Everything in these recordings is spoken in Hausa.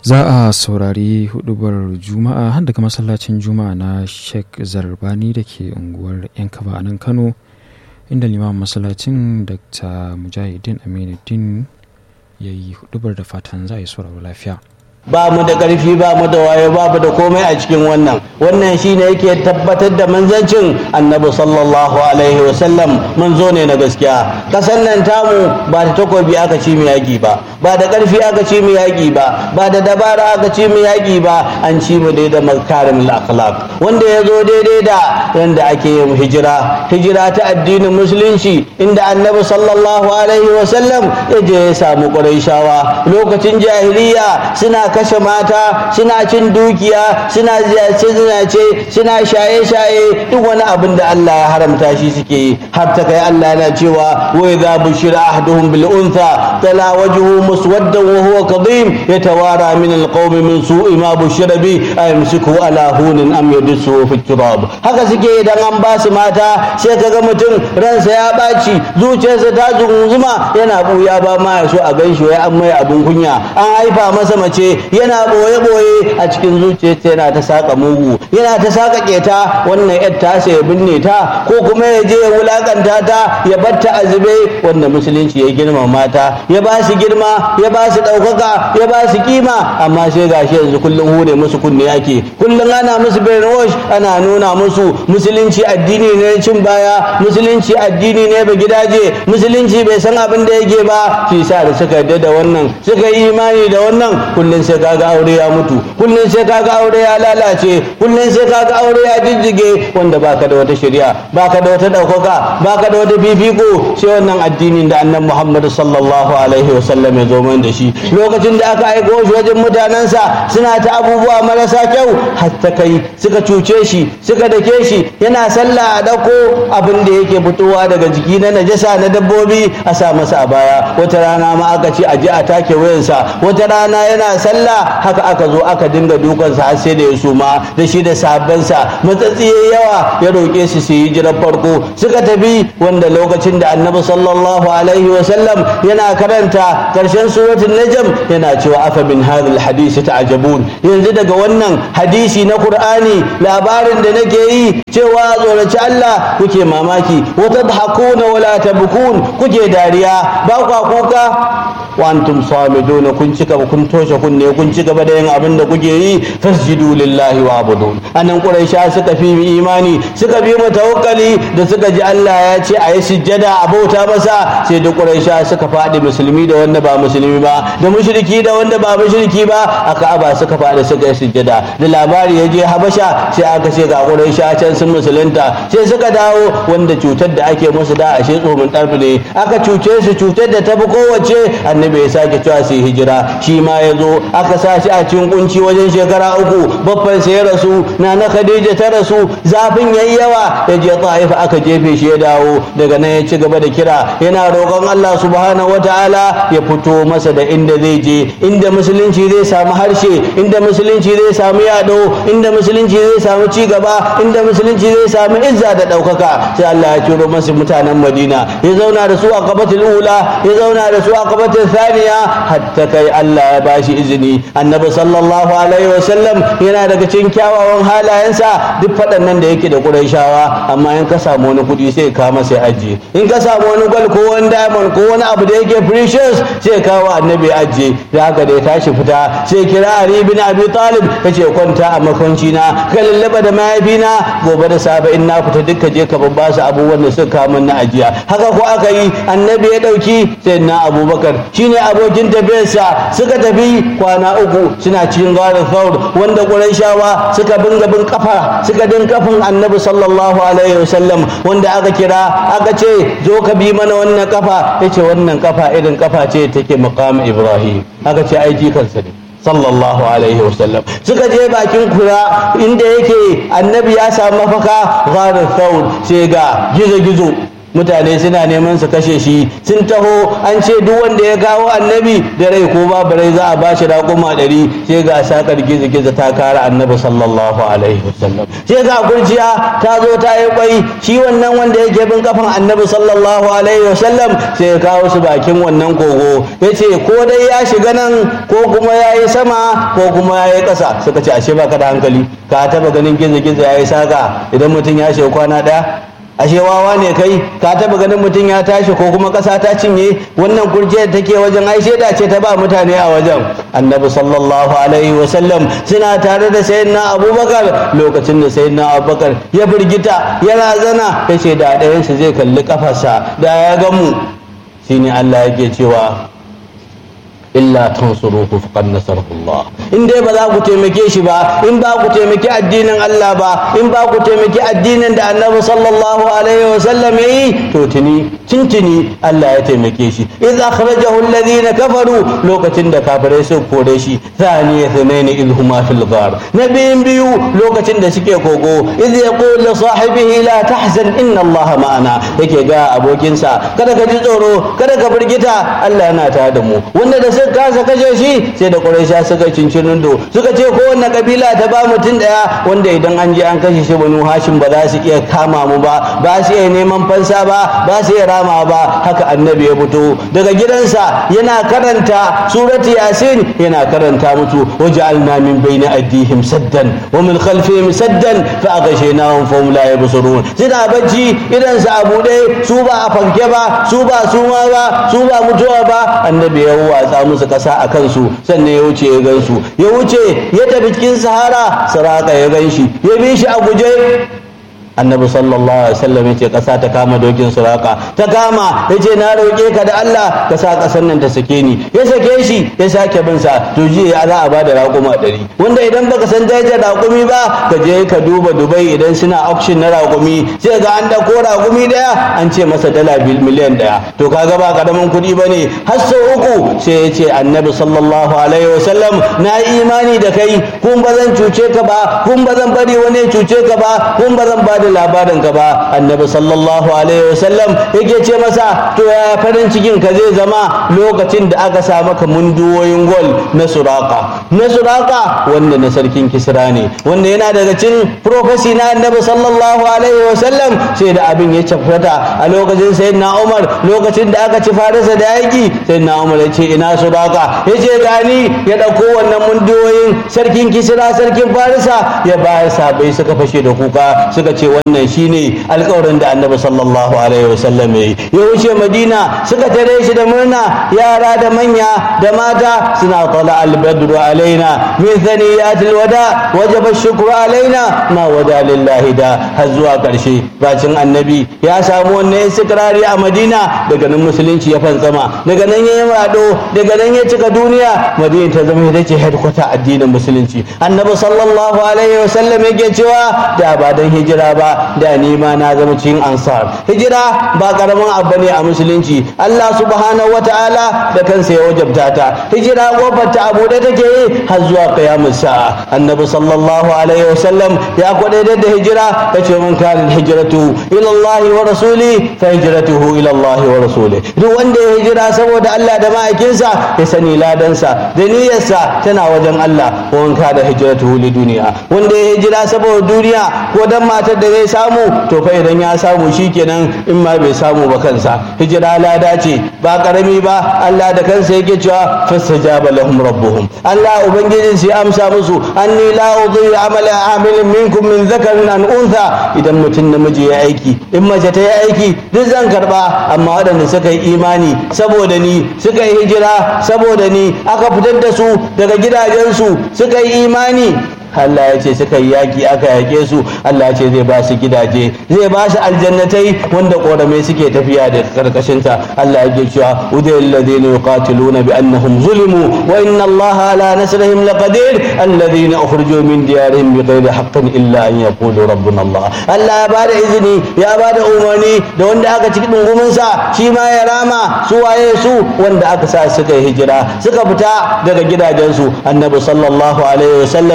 za a saurari hudubar juma'a har daga masallacin juma'a na sheikh zarbani da ke unguwar yan kaba a nan kano inda limamin masallacin dr mujahidin aminuddin ya yi hudubar da fatan za a yi sauraro lafiya ba mu da ƙarfi ba mu da wayo ba mu da komai a cikin wannan wannan shine yake tabbatar da manzancin annabi sallallahu alaihi wasallam manzo ne na gaskiya kasan nan tamu ba da takobi aka ci mu yaƙi ba ba da ƙarfi aka ci mu yaƙi ba ba da dabara aka ci mu yaƙi ba an ci mu dai da makarim akhlaq wanda ya zo daidai da yanda ake yin hijira hijira ta addinin musulunci inda annabi sallallahu alaihi wasallam ya je ya samu ƙurayshawa lokacin jahiliya suna kashe mata suna cin dukiya suna zinace suna shaye-shaye duk wani abin da Allah ya haramta shi suke yi har ta kai Allah yana cewa wa idza bushira ahduhum bil untha tala wajhuhu muswaddan wa huwa kadhim yatawara min al qawmi min su'i ma bushira bi ayamsiku ala hunin am yadsu fi turab haka suke idan an ba su mata sai kaga mutum ransa ya baci zuciyarsa ta zunguzuma yana buya ba ma ya so a ganshi wai an mai abun kunya an haifa masa mace yana boye-boye a cikin zuciyarsa yana ta saka mugu yana ta saka keta wannan yar ta ya binne ta ko kuma ya je ya wulakanta ta ya batta a zube wanda musulunci ya girma mata ya ba su girma ya ba su ɗaukaka ya ba su kima amma sai gashi yanzu kullum hure musu kunne ake kullum ana musu brainwash ana nuna musu musulunci addini ne cin baya musulunci addini ne ba gidaje musulunci bai san abin da yake ba shi sa da suka yarda da wannan suka yi imani da wannan kullum sai kaga aure ya mutu kullum sai kaga aure ya lalace kullum sai kaga aure ya jijjige wanda baka da wata shari'a baka da wata daukaka baka da wata fifiko sai wannan addinin da annabi Muhammad sallallahu alaihi wasallam ya zo man da shi lokacin da aka aiko shi wajen mutanensa suna ta abubuwa marasa kyau hatta kai suka cuce shi suka dake shi yana sallah a dauko abin da yake fitowa daga jiki na najasa na dabbobi a sa masa a baya wata rana ma aka ce a je a take wayansa wata rana yana sallah haka aka zo aka dinga dukansa har sai da ya suma da shi da sahabbansa matsatsi yawa ya roƙe su su yi jiran farko suka tafi wanda lokacin da annabi sallallahu alaihi wa sallam yana karanta karshen suratul najm yana cewa afa min hadhal hadisi ta'jabun yanzu daga wannan hadisi na qur'ani labarin da nake yi cewa tsoraci Allah kuke mamaki wa tadhakuna wala tabkun kuke dariya ba kwa kuka wa antum samiduna kun cika kun toshe kunne kun ci gaba da yin abin da kuke yi fasjudu lillahi wa abudun anan quraisha suka fi imani suka bi mu tawakkali da suka ji Allah ya ce ayi sujjada a bauta masa sai da quraisha suka fadi musulmi da wanda ba musulmi ba da mushriki da wanda ba mushriki ba aka aba suka fadi suka yi sujjada da labari ya je habasha sai aka ce ga quraisha can sun musulunta sai suka dawo wanda cutar da ake musu da ashe tsomin ɗarfi ne aka cuce su cutar da tafi kowace annabi ya sake cewa su hijira shi ma ya zo aka sa shi a cikin kunci wajen shekara uku babban sai ya rasu na na khadija ta rasu zafin yayi yawa ya je ta'ifa aka jefe shi ya dawo daga nan ya ci gaba da kira yana roƙon Allah subhanahu wataala ya fito masa da inda zai je inda musulunci zai samu harshe inda musulunci zai samu yado inda musulunci zai samu ci gaba inda musulunci zai samu izza da ɗaukaka sai Allah ya ciro masa mutanen Madina ya zauna da su a qabatul ula ya zauna da su a qabatul thaniya hatta kai Allah ya bashi izini annabi sallallahu alaihi wasallam yana daga cikin kyawawan halayensa duk faɗan da yake da Qurayshawa amma in ka samu wani kuɗi sai ka masa ajiye in ka samu wani gwal ko wani diamond ko wani abu da yake precious sai kawo annabi ajiye da haka da ya tashi fita sai kira Ali bin Abi Talib yace kwanta a makwanci na ka lallaba da mahaifina gobe da safe in na fita duka je ka babba su abubuwan da suka kawo min na ajiya haka ko aka yi annabi ya dauki sai na Abubakar shine abokin tafiyarsa suka tafi kwana uku suna cikin garin Thawr wanda Qurayshawa suka binga bin kafa suka din kafin annabi sallallahu alaihi wasallam wanda aka kira aka ce zo ka bi mana wannan kafa yace wannan kafa irin kafa ce take maqam Ibrahim aka ce ai kansa ne sallallahu alaihi wasallam suka je bakin kura inda yake annabi ya samu mafaka gharin thawr sai ga gizo gizo mutane suna neman su kashe shi sun taho an ce duk wanda ya kawo annabi da rai ko babu rai za a ba shi raƙuma ɗari sai ga sakar gizo-gizo ta kara annabi sallallahu alaihi wasallam sai ga kurciya ta zo ta yi kwai shi wannan wanda yake bin kafan annabi sallallahu alaihi wasallam sai ya kawo su bakin wannan kogo ya ce ko dai ya shiga nan ko kuma ya yi sama ko kuma ya yi ƙasa suka ce ashe baka da hankali ka taba ganin gizo-gizo ya yi saka idan mutum ya shiga kwana ɗaya ashe wawa ne kai ka taba ganin mutum ya tashi ko kuma ƙasa ta cinye wannan kurciyar take wajen ai shaida ce ta ba mutane a wajen annabi sallallahu alaihi wasallam suna tare da sayyidina abubakar lokacin da sayyidina abubakar ya firgita ya razana ya ce da ɗayansu zai kalli kafarsa da ya gamu shine allah yake cewa illa tansuruhu faqad nasarahu Allah in dai ba za ku taimake shi ba in ba ku taimaki addinin Allah ba in ba ku taimaki addinin da Annabi sallallahu alaihi wasallam yayi to tuni tuntuni Allah ya taimake shi idh akhrajahu alladhina kafaru lokacin da kafirai su kore shi thani thanain idh huma fil ghar nabiyin biyu lokacin da suke kogo idh yaqul li sahibihi la tahzan inna Allah ma'ana yake ga abokinsa kada ka ji tsoro kada ka burgita Allah yana tare da mu wanda da suka kasa kashe shi sai da ƙuraisha suka cincinin do suka ce kowanne kabila ta ba mutum ɗaya wanda idan an je an kashe shi banu hashim ba za su iya kama mu ba ba su iya neman fansa ba ba su iya rama ba haka annabi ya fito daga gidansa yana karanta surati yasin yana karanta musu waja'alna min baini addihim saddan wa min khalfihim saddan fa aghshaynahum fa hum la yabsurun suna bacci idan su abu ɗaya su ba a fanke ba su ba suma ba su ba mutuwa ba annabi ya watsa musu kasa a kansu sannan ya wuce ya gansu ya wuce ya tafi cikin sahara saraka ya gan shi ya bi shi a guje annabi sallallahu alaihi wasallam yace kasa ta kama dokin suraka ta kama yace na roke ka da Allah ka sa kasan nan ta sake ni ya sake shi ya sake bin sa to ji ya za a bada raƙuma ɗari wanda idan baka san darajar raƙumi ba ka je ka duba Dubai idan suna auction na raƙumi sai ga an dauko raƙumi daya an ce masa dala miliyan daya to kaga ba karamin kuɗi bane har sau uku sai ya ce annabi sallallahu alaihi wasallam na imani da kai kun ba zan cuce ka ba kun ba zan bari wani cuce ka ba kun ba zan ba da labarin ka ba annabi sallallahu alaihi wasallam yake ce masa to ya farin cikin ka zai zama lokacin da aka sa maka munduwoyin gol na suraka na suraka wanda na sarkin kisra ne wanda yana daga cikin profesi na annabi sallallahu alaihi wasallam sai da abin ya cafata a lokacin sayyidina umar lokacin da aka ci farisa da yaki sayyidina umar ya ce ina suraka ya ce gani ya dauko wannan munduwoyin sarkin kisra sarkin farisa ya bayar sabai suka fashe da kuka suka ce wannan shine alƙawarin da annabi sallallahu alaihi wasallam ya yi ya wuce madina suka tare shi da murna yara da manya da mata suna tala albadru alaina min thaniyatil wada wajaba shukru alaina ma wada lillahi da har zuwa ƙarshe bacin annabi ya samu wannan istikrari a madina daga nan musulunci ya fantsama daga nan ya yi rado daga nan ya cika duniya madina ta zama ita ce headquarter addinin musulunci annabi sallallahu alaihi wasallam yake cewa da ba dan hijira ba da ni ma na zama cikin ansar hijira ba karamin abu ne a musulunci Allah subhanahu wataala da kansa ya wajabta ta hijira kofar ta abu da take yi har zuwa qiyamus sa'a annabi sallallahu alaihi wasallam ya kwadaitar da hijira yace man kana hijratu ila Allah wa rasuli fa hijratuhu ila Allah wa rasuli duk wanda ya hijira saboda Allah da ma'aikinsa ya sani ladansa da niyyarsa tana wajen Allah wa man kana hijratuhu li duniya wanda ya hijira saboda duniya ko dan matar da zai samu to fa idan ya samu shikenan in ma bai samu ba kansa hijira lada ce ba karami ba Allah da kansa yake cewa fastajaba lahum rabbuhum Allah ubangijin sai amsa musu anni la udhi amala amilin minkum min dhakarin an untha idan mutum namiji ya aiki in mace ta yi aiki duk zan karba amma waɗanda suka yi imani saboda ni suka yi hijira saboda ni aka fitar da su daga gidajensu suka yi imani Allah ya ce suka yi yaƙi aka yaƙe su Allah ya ce zai ba su gidaje zai ba su aljannatai wanda ƙoramai suke tafiya da karkashinta Allah ya ke cewa udayil ladina yuqatiluna bi annahum zulimu wa inna Allah ala nasrihim laqadir alladhina ukhrijoo min diyarihim bighayri haqqin illa an yaqulu rabbuna Allah Allah ya bada izini ya bada umarni da wanda aka ciki dungumin sa shi ma ya rama su waye su wanda aka sa suka yi hijira suka fita daga gidajensu annabi sallallahu alaihi wasallam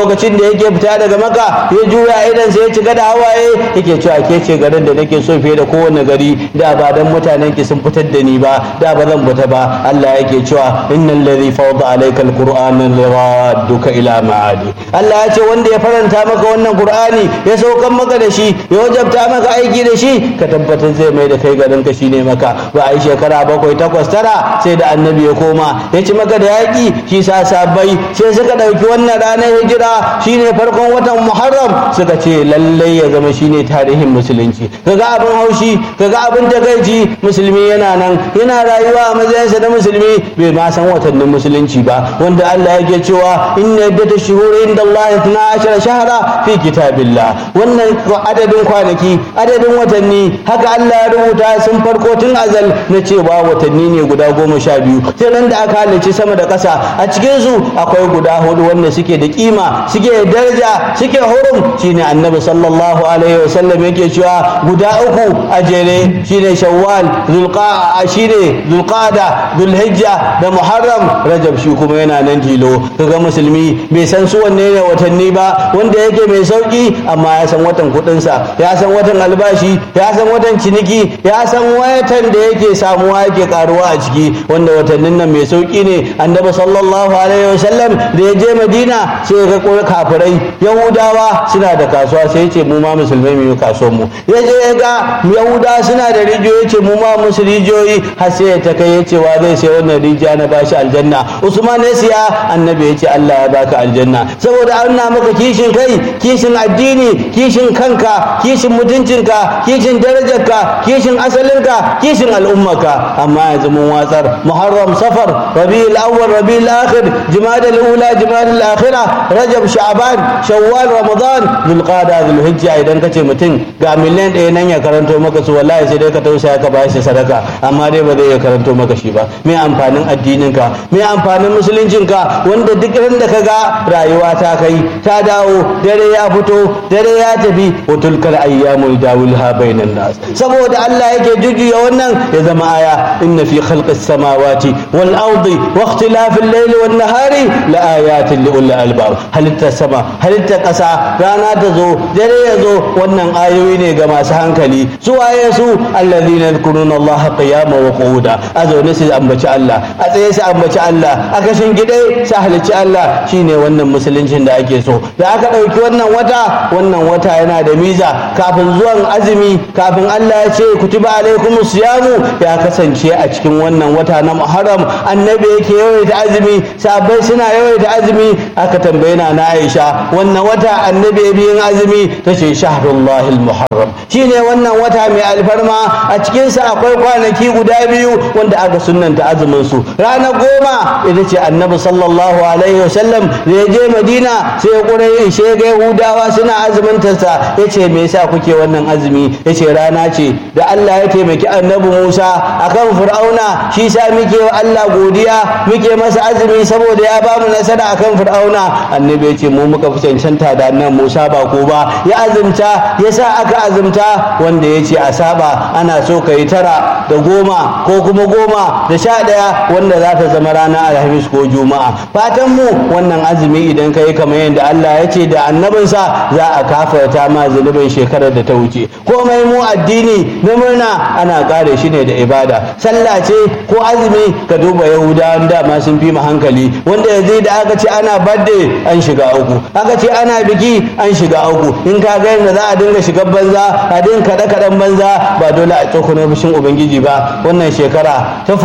lokacin da yake fita daga maka ya juya idan sai ya cika da hawaye yake cewa ke ce garin da nake so fiye da kowane gari da ba dan mutanen ki sun fitar da ni ba da ba zan fita ba Allah yake cewa innal ladhi fawda alayka alqur'ana liradduka ila ma'adi Allah ya ce wanda ya faranta maka wannan qur'ani ya saukan maka da shi ya wajabta maka aiki da shi ka tabbatar zai mai da kai garin ka shine maka ba a yi shekara bakwai takwas tara sai da annabi ya koma ya ci maka da yaƙi shi sa sabai sai suka ɗauki wannan ranar hijira shine farkon watan muharram suka ce lallai ya zama shine tarihin musulunci kaga abin haushi kaga abin takaici musulmi yana nan yana rayuwa a matsayinsa na musulmi bai ma san watannin musulunci ba wanda Allah yake cewa inna iddata shuhuri inda Allah 12 shahara fi kitabillah wannan adadin kwanaki adadin watanni haka Allah ya rubuta sun farko tun azal na cewa watanni ne guda goma sha biyu sai nan da aka halarci sama da ƙasa a cikin su akwai guda hudu wanda suke da kima suke da daraja suke hurum shine annabi sallallahu alaihi wasallam yake cewa guda uku a jere shine shawwal zulqa shine zulqada zulhijja da muharram rajab shi kuma yana nan tilo kaga musulmi bai san su wanne ne watanni ba wanda yake mai sauki amma ya san watan kudinsa ya san watan albashi ya san watan ciniki ya san watan da yake samuwa yake karuwa a ciki wanda watannin nan mai sauki ne annabi sallallahu alaihi wasallam da ya je madina sai ga kafirai yahudawa suna da kasuwa sai ya ce mu ma musulmai mu yi kasuwar mu ya je ya ga yahudawa suna da rijiyoyi ce mu ma musu rijiyoyi har sai ya ta kai ya ce wa zai sai wannan rijiya na bashi aljanna usman ya siya annabi ya ce allah ya baka aljanna saboda an na maka kishin kai kishin addini kishin kanka kishin mutuncinka kishin darajarka kishin asalinka kishin al'ummarka amma yanzu mun watsar muharram safar rabiul awwal rabiul akhir jumadal ula jumadal akhira rajab sha'ban shawwal ramadan zulqada zulhijja idan kace mutum ga miliyan ɗaya nan ya karanto maka su wallahi sai dai ka tausaya ka bayar shi sadaka amma dai ba zai iya karanto maka shi ba me amfanin addininka me amfanin musuluncinka wanda duk ran da ka ga rayuwa ta kai ta dawo dare ya fito dare ya tafi wa tulkal ayyamu dawilha bainan nas saboda Allah yake jujjuya wannan ya zama aya inna fi khalqis samawati wal ardi wa ikhtilafil layli wan nahari la ayatin li ulil albab halitta sama halitta kasa rana ta zo dare ya zo wannan ayoyi ne ga masu hankali su waye su alladhina yadhkuruna Allah qiyama wa qu'uda a zaune su ambaci Allah a tsaye su ambaci Allah a kashin gidai su halicci Allah shine wannan musuluncin da ake so da aka ɗauki wannan wata wannan wata yana da miza kafin zuwan azumi kafin Allah ya ce kutiba alaikum siyamu ya kasance a cikin wannan wata na Muharram annabi yake yawaita azumi sahabbai suna yawaita azumi aka tambaye na na Aisha wannan wata annabi ya biyin azumi tace shahrullahil muharram shine wannan wata mai alfarma a cikin sa akwai kwanaki guda biyu wanda aka sunnanta azumin su ranar goma ita ce annabi sallallahu alaihi wasallam da ya je Madina sai ya kure yin shega Yahudawa suna azumin sa yace me yasa kuke wannan azumi yace rana ce da Allah ya taimaki annabi Musa akan Fir'auna shi sa muke wa Allah godiya muke masa azumi saboda ya bamu nasara akan Fir'auna annabi yace mu muka fi cancanta da annabi Musa ba ko ba ya azumta yasa aka azumta wanda yace a saba ana so kai tara da goma ko kuma goma da sha ɗaya wanda za ta zama ranar alhamis ko juma'a fatan mu wannan azumi idan kai kamar yadda Allah ya ce da annabinsa za a kafarta ma zunubin shekarar da ta wuce komai mu addini na murna ana kare shi ne da ibada sallah ce ko azumi ka duba yahudawan dama sun fi mu hankali wanda yanzu da aka ce ana birthday an shiga uku aka ce ana biki an shiga uku in ka ga yadda za a dinga shiga banza a dinga kaɗe kaɗen banza ba dole a tsokano fushin ubangiji ba wannan shekara ta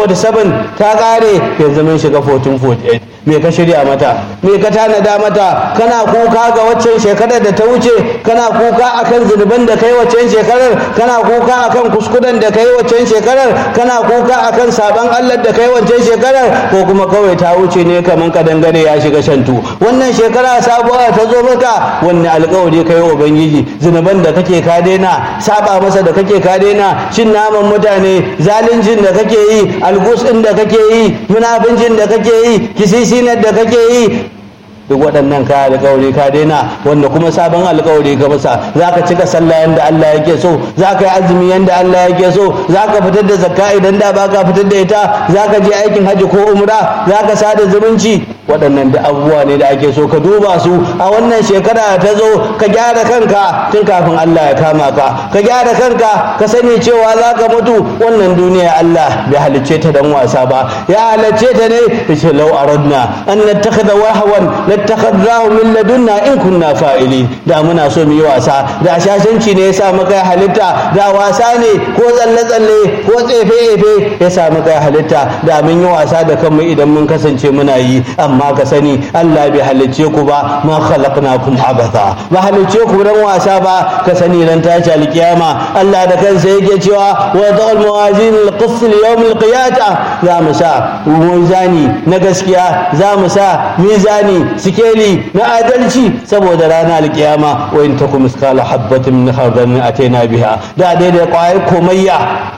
1447 ta ƙare yanzu mun shiga 1448 me ka shirya mata me ka tanada mata kana kuka ga waccan shekarar da ta wuce kana kuka akan zunuban da kai waccan shekarar kana kuka akan kuskuren da kai waccan shekarar kana kuka akan sabon Allah da kai waccan shekarar ko kuma kawai ta wuce ne kaman kadangare ya shiga shantu wannan shekara sabuwa ta zo maka wanne alƙawari kai wa ubangiji zunuban da kake ka daina saba masa da kake ka daina cin naman mutane zaluncin da kake yi algus din da kake yi munafincin da kake yi kisisi sinar da kake yi duk waɗannan ka alƙawari ka daina wanda kuma sabon alƙawari ka masa za ka cika sallah yadda Allah yake so za ka yi azumi yadda Allah yake so za ka fitar da zakka idan da ba ka fitar da ita za ka je aikin hajji ko umra za ka sada zumunci waɗannan da abubuwa ne da ake so ka duba su a wannan shekara ta zo ka gyara kanka tun kafin Allah ya kama ka ka gyara kanka ka sani cewa za ka mutu wannan duniya Allah bai halicce ta dan wasa ba ya halicce ta ne yace law aradna an nattakhidha wahwan nattakhadhahu min ladunna in kunna fa'ili da muna so mu yi wasa da shashanci ne yasa maka halitta da wasa ne ko tsalle tsalle ko tsefe efe yasa maka halitta da mun yi wasa da kanmu idan mun kasance muna yi amma ka sani Allah bai halicce ku ba ma khalaqnakum abatha ba halicce ku dan wasa ba ka sani ran tashi alkiyama Allah da kansa yake cewa wa da'al mawazin alqis li yawm alqiyata za mu sa mizani na gaskiya za mu sa mizani sikeli na adalci saboda ranar alkiyama wa in takum miskala habatin min khardalin ataina biha da daidai kwayar komayya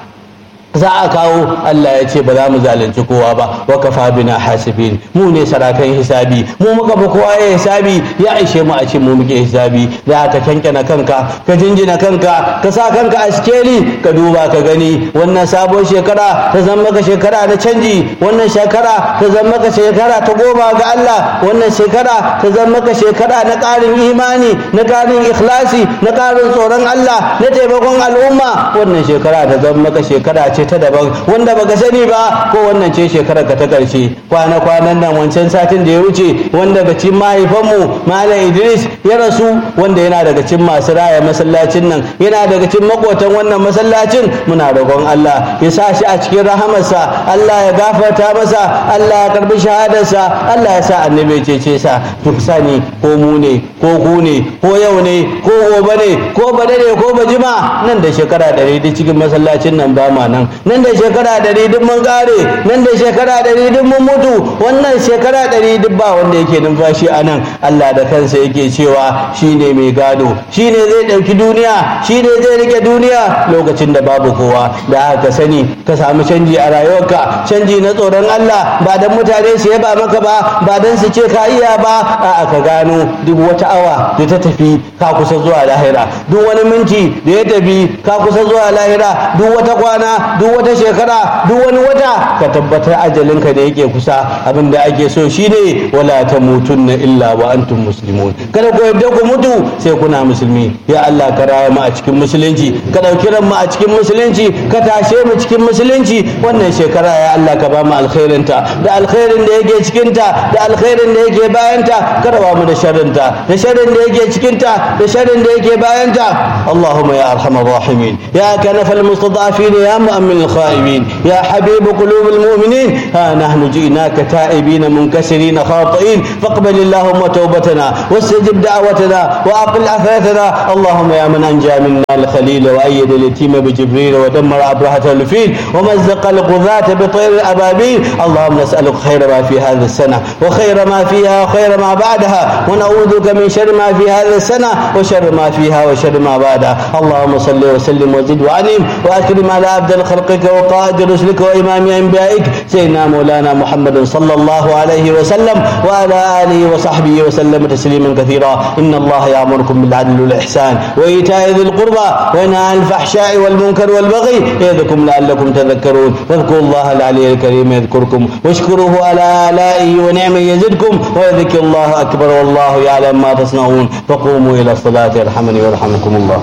za a kawo Allah ya ce ba za mu zalunci kowa ba wa kafa bina hasibin mu ne sarakan hisabi mu muka fi kowa ya hisabi ya ishe mu a ce mu muke hisabi da ka kankana kanka ka jinjina kanka ka sa kanka a skeli ka duba ka gani wannan sabon shekara ta zama maka shekara na canji wannan shekara ta zama maka shekara ta goma ga Allah wannan shekara ta zama maka shekara na ƙarin imani na ƙarin ikhlasi na ƙarin tsoron Allah na taimakon al'umma wannan shekara ta zama maka shekara ce ta daban wanda baka sani ba ko wannan ce shekarar ka ta karshe kwana kwanan nan wancan satin da ya wuce wanda daga cikin mahaifanmu malam Idris ya rasu wanda yana daga cikin masu raya masallacin nan yana daga cikin makotan wannan masallacin muna roƙon Allah ya sa shi a cikin rahamarsa Allah ya gafarta masa Allah ya karbi shahadarsa Allah ya sa annabi ya cece sa duk sani ko mu ne ko ku ne ko yau ne ko gobe ne ko bade ne ko bajima nan da shekara ɗari da cikin masallacin nan ba ma nan nan da shekara ɗari duk mun ƙare nan da shekara ɗari duk mun mutu wannan shekara ɗari duk ba wanda yake numfashi a nan Allah da kansa yake cewa shi ne mai gado shi ne zai ɗauki duniya shi ne zai rike duniya lokacin da babu kowa da haka sani ka samu canji a rayuwarka canji na tsoron Allah ba dan mutane su yaba maka ba ba dan su ce ka iya ba a'a ka gano duk wata awa da ta tafi ka kusa zuwa lahira duk wani minti da ya tafi ka kusa zuwa lahira duk wata kwana duk wata shekara duk wani wata ka tabbatar ajalinka da yake kusa abin da ake so shine wala tamutunna illa wa antum muslimun kada ku yadda ku mutu sai kuna musulmi ya Allah ka raya mu a cikin musulunci ka dauki ran mu a cikin musulunci ka tashe mu cikin musulunci wannan shekara ya Allah ka ba mu alkhairin ta da alkhairin da yake cikin ta da alkhairin da yake bayan ta ka raba mu da sharrin ta da sharrin da yake cikin ta da sharrin da yake bayan ta Allahumma ya arhamar rahimin ya kanafal mustadafin ya mu'min الخائبين يا حبيب قلوب المؤمنين ها نحن جئناك تائبين منكسرين خاطئين فاقبل اللهم توبتنا واستجب دعوتنا واقل عثرتنا اللهم يا من انجى منا الخليل وايد اليتيم بجبريل ودمر ابرهه الفيل ومزق الغذاة بطير الابابيل اللهم نسالك خير ما في هذه السنه وخير ما فيها وخير ما بعدها ونعوذ بك من شر ما في هذه السنه وشر ما فيها وشر ما بعدها اللهم صل وسلم وزد وانعم واكرم على عبد خلقك وقائد رسلك وإمام أنبيائك سيدنا مولانا محمد صلى الله عليه وسلم وعلى آله وصحبه وسلم تسليما كثيرا إن الله يأمركم بالعدل والإحسان وإيتاء ذي القربى وينهى عن الفحشاء والمنكر والبغي يعظكم لعلكم تذكرون واذكروا الله العلي الكريم يذكركم واشكروه على آلائه ونعمه يزدكم ويذكر الله أكبر والله يعلم ما تصنعون فقوموا إلى الصلاة يرحمني ويرحمكم الله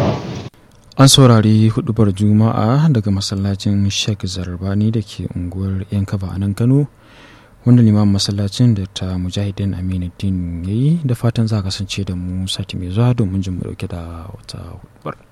an saurari hudubar juma'a daga masallacin sheikh zarbani da ke unguwar yankaba a nan kano wanda limamin masallacin da ta mujahidin aminuddin ya yi da fatan za a kasance da mu sati mai zuwa domin jin mu dauke da wata hudubar